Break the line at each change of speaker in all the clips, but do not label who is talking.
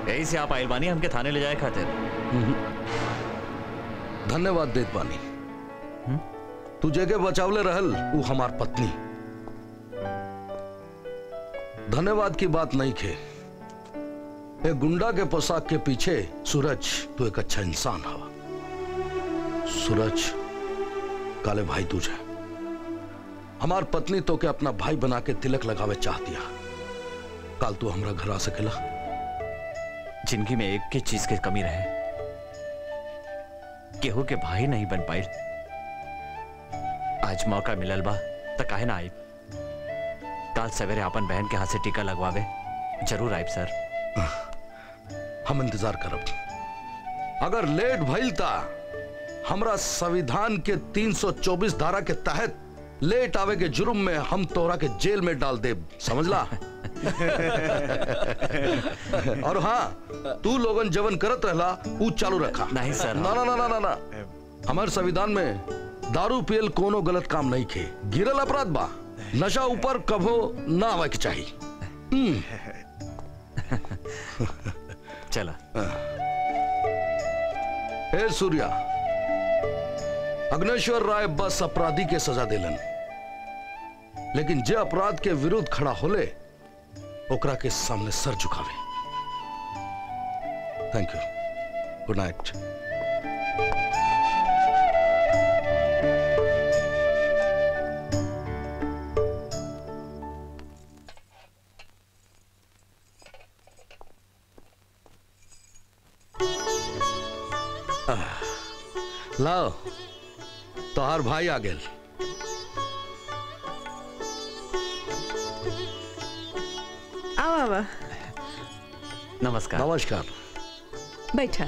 यही से आप आइल बानी हमके थाने ले जाए खातिर
धन्यवाद देत बानी तू जगह बचावले रहल वो हमार पत्नी धन्यवाद की बात नहीं खे एक गुंडा के पोशाक के पीछे सूरज तू एक अच्छा इंसान हवा सूरज काले भाई तुझे हमार पत्नी तो के अपना भाई बना के तिलक लगावे चाह दिया काल तू हमरा घर आ सकेला
जिंदगी में एक की चीज की कमी रहे केहू के भाई नहीं बन पाई आज मौका मिलल बा त काहे ना आई काल सवेरे अपन बहन के हाथ से टीका लगवावे जरूर आइब सर
हम इंतजार करब अगर लेट भइल ता हमरा संविधान के 324 धारा के तहत लेट आवे के जुर्म में हम तोरा के जेल में डाल दे समझला और हाँ तू लोगन जवन करत रहला ऊ चालू रखा
नहीं सर।
ना ना ना ना ना ना हमारे संविधान में दारू पियल कोनो गलत काम नहीं खे गिरल अपराध बा नशा ऊपर कभो ना आवे के चाहिए हम्म,
चला
हे सूर्या अग्नेश्वर राय बस अपराधी के सजा दिलन लेकिन जे अपराध के विरुद्ध खड़ा होले ओकरा के सामने सर झुकावे थैंक यू गुड नाइट लाओ तोहार भाई आ गेल
आओ आवा
नमस्कार
नमस्कार
बैठा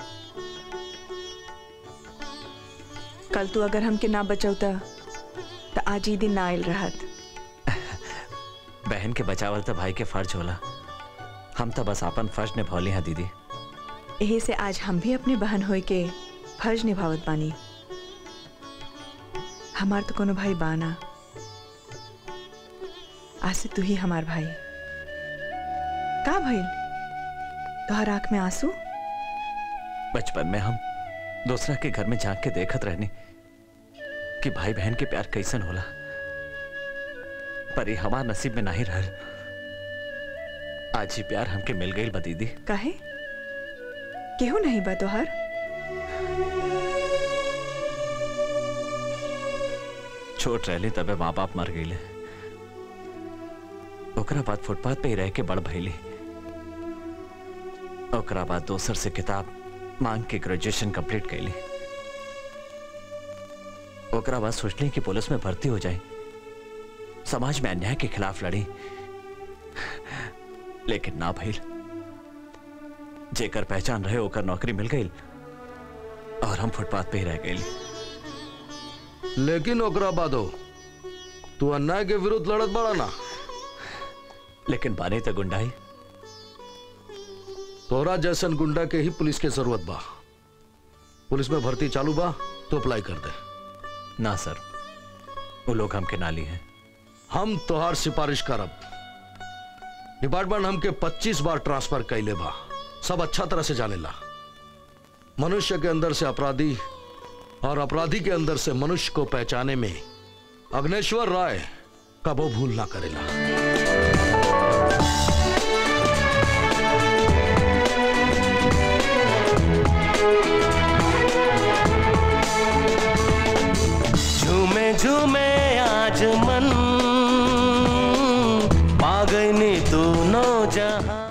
कल तू अगर हमके ना बचौता तो आज ही दिन ना आयल रहत
बहन के बचावल तो भाई के फर्ज होला हम तो बस अपन फर्ज निभौली हैं दीदी
यही से आज हम भी अपने बहन होए के फर्ज निभावत बानी हमार तो कोनो भाई बाना आज से तू ही हमार भाई का भइल तोहर आंख में आंसू
बचपन में हम दूसरा के घर में झांक के देखत रहनी कि भाई बहन के प्यार कैसन होला पर ये हमार नसीब में नहीं रहल आज ही प्यार हमके मिल गई बा दीदी
काहे केहू नहीं बा तोहर
छोट रहली तबे माँ बाप मर गईले ओकरा बाद फुटपाथ पे ही रह के बड़ भइली ओकरा बाद दोसर से किताब मांग के ग्रेजुएशन कंप्लीट कैली ओकरा बाद सोचली कि पुलिस में भर्ती हो जाए समाज में अन्याय के खिलाफ लड़ी लेकिन ना भइल जेकर पहचान रहे ओकर नौकरी मिल गई और हम फुटपाथ पे ही रह गई
लेकिन ओकरा बादो तू अन्याय के विरुद्ध लड़त बड़ा ना
लेकिन बानी तो गुंडाई
तोरा जैसन गुंडा के ही पुलिस के जरूरत बा पुलिस में भर्ती चालू बा तो अप्लाई कर दे
ना सर वो लोग हमके नाली हैं
हम तोहार सिफारिश करब डिपार्टमेंट हमके 25 बार ट्रांसफर कैले बा सब अच्छा तरह से जानेला मनुष्य के अंदर से अपराधी और अपराधी के अंदर से मनुष्य को पहचाने में अग्नेश्वर राय कबो भूल ना करेला
झूमे झूमे आज मन पागनी तू नो जहां